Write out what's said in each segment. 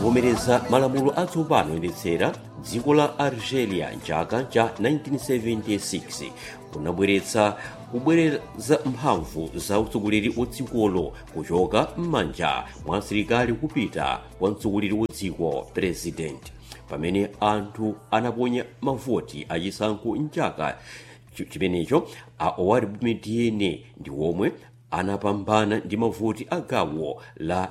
kuvomereza malamulo atsopano oyendetsera dziko la algeria mchaka cha 1976 kunabweretsa kubwereza mphamvu za utsogoleri wa dzikolo kuchoka m'manja mwa asilikali kupita kwa mtsogoleri wa dziko president pamene anthu anaponya mavoti achisankho mchaka chimenecho a owari bumediene ndi omwe anapambana ndi mavoti a gawo la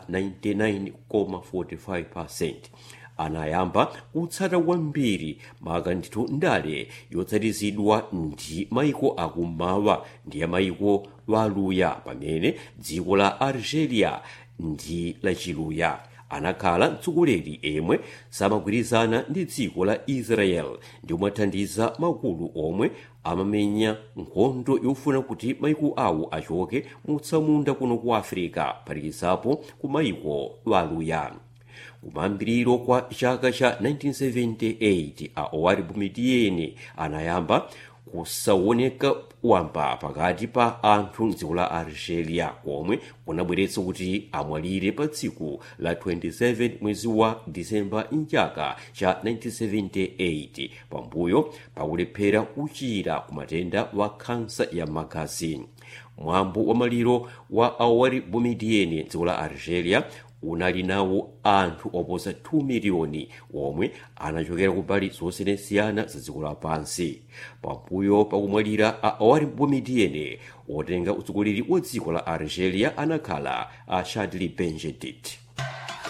99.45% anayamba kutsata kwambiri makandithu ndale yotsatizidwa ndi maiko akummawa ndi ya maiko waluya pamene dziko la algeria ndi lachiluya anakhala mtsogoleri emwe samagwirizana ndi dziko la israel ndi kumathandiza makulu omwe amamenya nkhondo yofuna kuti maiko awo achoke mutsamunda kuno ku africa phatikizapo ku maiko waluya kumayambiriro kwa chaka cha 1978 a owari bumediene anayamba kusaoneka wamba pakati pa anthu mdziko la algeria komwe kunabweretsa kuti amwalire pa tsiku la 27 mwezi wa disemba mchaka cha 1978 pambuyo pakulephera kuchira ku matenda wa khansa ya magazi mwambo wa maliro wa awari bumediene dziko la algeria unali nawo anthu oposa 2 miliyoni omwe anachokera kumbali zosiyanasiyana za dziko lapansi pambuyo pakumwalira a awari bumediene otenga utsogoleri wa dziko la algeria anakhala a chadli benjedit